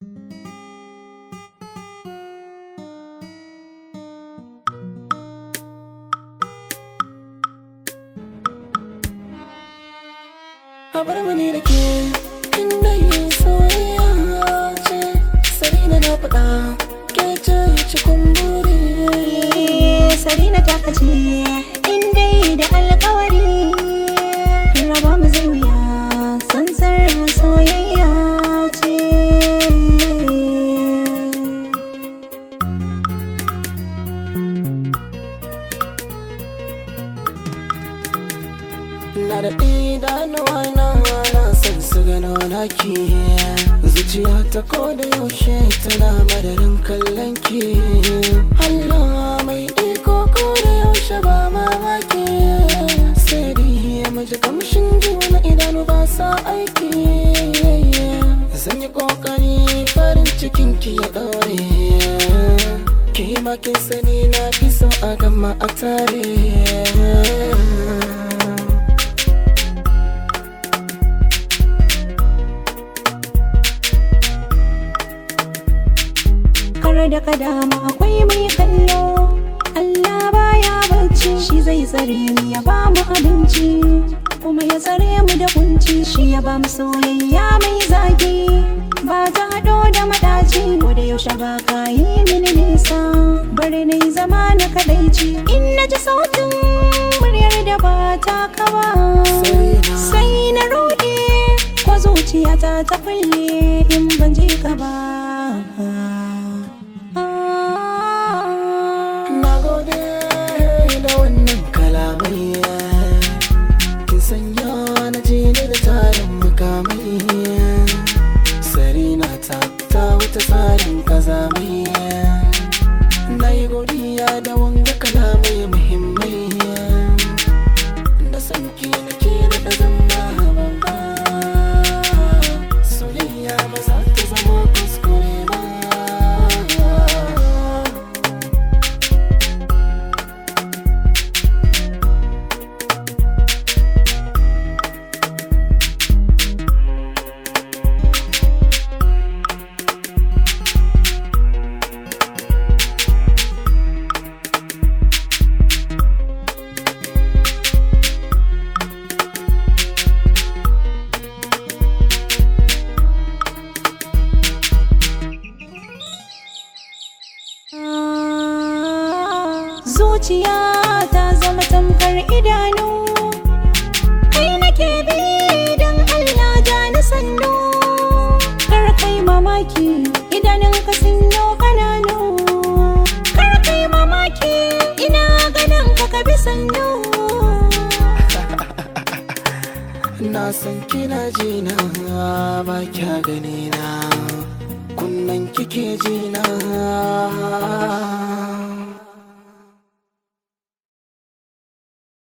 a bar mani da ke inda yi soyayya ce sarina na faɗa ke ce cikin buri Sarina ta kace in dai da alkawari raba mu zai wuya sansar soyayya ce na da idanuwa na na san su gano naki zuciya ta ko da yaushe tana madarin kallon ki Allah mai iko ko da yaushe ba mamaki sai dai maji kamshin juna idanu ba sa aiki zan yi kokari farin cikin ki ya daure ki ma kin sani na fi so a gama a tare kar da ka dama akwai mai kallo Allah baya bacci shi zai tsare mu ya ba mu abinci kuma ya tsare mu da kunci shi ya ba mu soyayya mai zaki ba ta haɗo da madaci ko da yaushe ba ka yi mini nisa bari na yi zama na kadaici in na ji sautin muryar da ba ta kawa sai na ruɗe ko zuciyata ta kulle in ban ji ka ba Na gode da wannan kalamai Kin sanya na je ni da tarin mukamai Sarina ta ta wuta tsarin kazamai Na yi godiya da wanga kalamai muhimmai Da san ki nake da da zama babba Soyayya ba za ta zama kuskure ba Zuciya ta zama tamkar idanu Kai nake bi don Allah ja na sannu Kar kai mamaki idanun ka sun yo kananu Kar kai mamaki ina ganin ka ka bi sannu Na san kina jina ba kya gani na kunnan kike jina